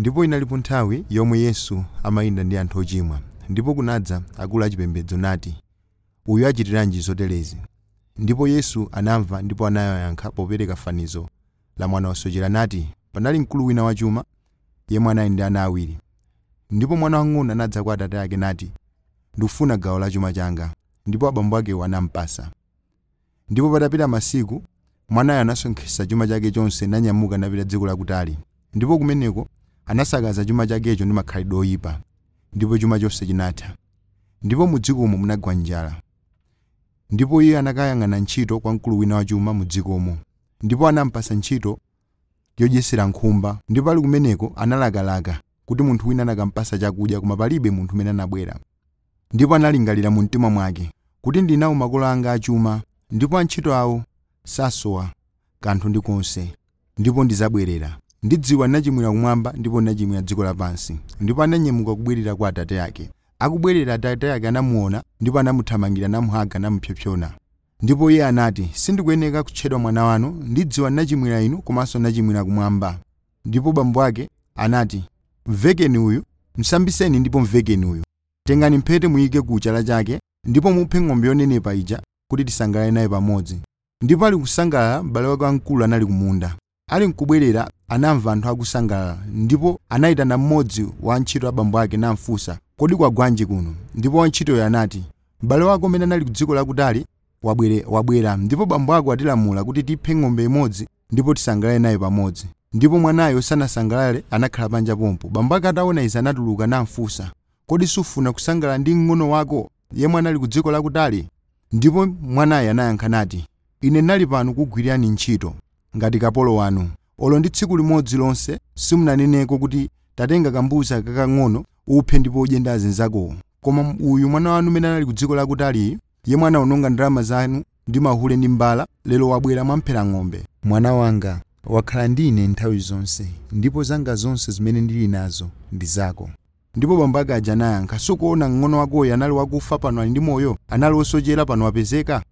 ndipo inalipo nthawi yomwe yesu amayenda ndi anthu ochimwa ndipo kunadza akulu achipembedzo nati uyu achitiranji zoterezi ndipo yesu anamva ndipo anayankha popereka fanizo la mwana wosochera nati panali mkulu wina wachuma yemwe anali ndi ana awiri ndipo mwana wang'ono anadza kwa atate ake nati ndikufuna gawo la chuma changa ndipo abambo akewo anampasa ndipo patapita masiku mwanayo anasonkhetsa chuma chake chonse nanyamuka napita dziko lakutali ndipo kumeneko anasakaza chuma chakecho ndi makhalidwe oyipa ndipo chuma chonse chinatha ndipo mu dzikomo munagwa njala ndipo iye anakayang'ana ntchito kwa mkulu wina wachuma mu dzikomo ndipo anampasa ntchito yodyesera nkhumba ndipo ali kumeneko analakalaka kuti munthu wina anakampasa chakudya koma palibe munthu umene anabwera ndipo analingalira mu mtima mwake kuti ndinawo makolo anga achuma ndipo antchito awo sasowa kanthu ndi konse ndipo ndizabwerera ndidziwa ndinachimwira kumwamba ndipo ndinachimwira dziko lapansi ndipo ananyamuka kubwerera kwa atate ake akubwerera atate ake anamuona ndipo anamuthamangira namuhaga namupsompsona ndipo iye anati sindikuyeneka kutchedwa mwana wanu ndidziwa ndinachimwira inu komanso ndinachimwira kumwamba ndipo bambo ake anati mvekeni uyu msambiseni ndipo mvekeni uyu tengani mphete muyike ku chala chake ndipo muphe ng'ombe yonenepa ija kuti tisangalale naye pamodzi ndipo ali kusangalala m'bale wake wamkulu anali kumunda ali nkubwerera anamva anthu akusangalala ndipo anayitana mmodzi wa antchito a bambo ake namfunsa kodi kwagwanji kuno ndipo wantchitoyo anati m'bale wako amene anali ku dziko lakutali wabwere wabwera ndipo bambo ako atilamula kuti tiphe ng'ombe imodzi ndipo tisangalale naye pamodzi ndipo mwanayo sanasangalale anakhala panja pompo bambo ake ataona izi anatuluka namfunsa kodi sufuna kusangalala ndi mng'ono wako yemwe anali ku dziko lakutali ndipo mwanayo anayankha nati ine ndinali pano kugwirani ntchito ngati kapolo wanu olo ndi tsiku limodzi lonse simunaneneko kuti tatenga kambuzi kakang'ono uphe ndipo udye ndi azinzakowo koma uyu mwana wanu umene anali ku dziko lakutali yemwe anawononga ndalama zanu ndi mahule ndi mbala lero wabwera mwamphera ng'ombe mwana wanga wakhala ndi ine nthawi zonse ndipo zanga zonse zimene ndili nazo ndi zako ndipo bambo ake aja anayankha sukuona mng'ono wakoyo anali wakufa pano ali ndi moyo anali wosochera pano wapezeka